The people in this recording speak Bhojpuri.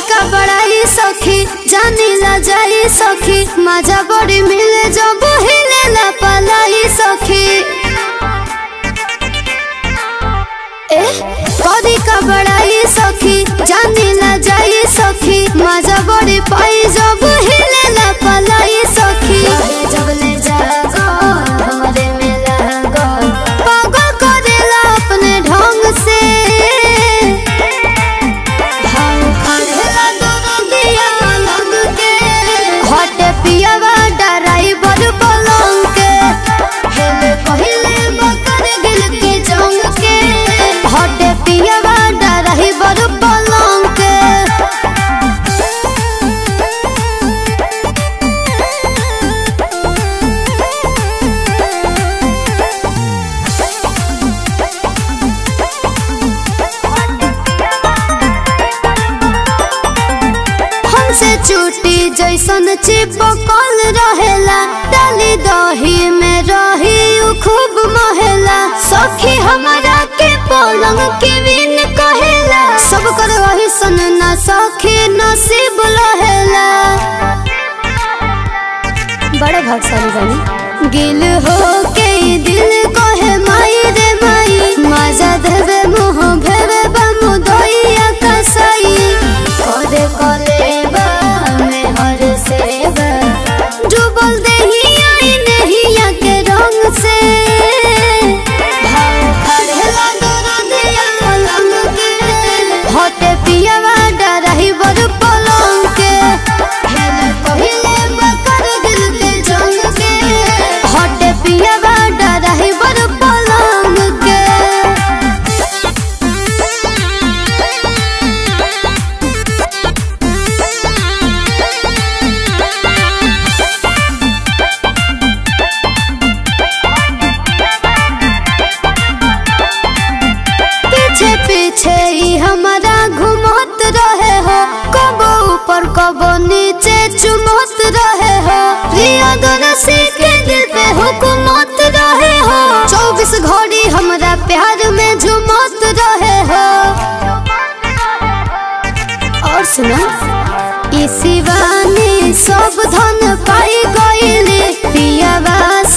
का बड़ाई सखी जानी ला जाई सखी मजा बड़ी मिले जब हिले ला पलाई सखी ए कदी का बड़ाई सखी जानी ला जाई सखी मजा बड़ी पाई जब हिले ला पलाई सखी जब ले जागो हमरे में लागो पागल करेला अपने ढंग से भाव खाड़ेला दोनों दिया लग के हटे पियावा ड्राइवर पलंग के हेले कहिले बकर गिल के जंग के हटे पियावा ड्राइवर पलंग के हमसे चूटी जैसन चिपकल रहेला डाली दही में रही उ खूब महेला सखी हमारा के पलंग के बिन कहेला सब कर वही सन ना सखी नसीब लहेला बड़े भागशाली बनी गिल हो के ई दिल कहे माई रे माई मजा देवे मुँह भेवे बमु दइया कसाई करे करे बा में हर सेवा डूबल देहिया ई नहिया के रंग से भाव खड़ेला दोनों दिया पलंग के हटे पियावा ड्राइवर पलंग के हेले पहिले बकर दिल के जंग के हटे पियावा ड्राइवर पलंग के पीछे पीछे ही हमारा घुमत रहे हो कबो ऊपर कबो नीचे चुमत रहे हो प्रिया दोनसी के दिल पे हुकुमत रहे हो चौबीस घड़ी हमारा प्यार में झुमत रहे हो और सुना ई शिवानी सब धन पाई गईले पियावा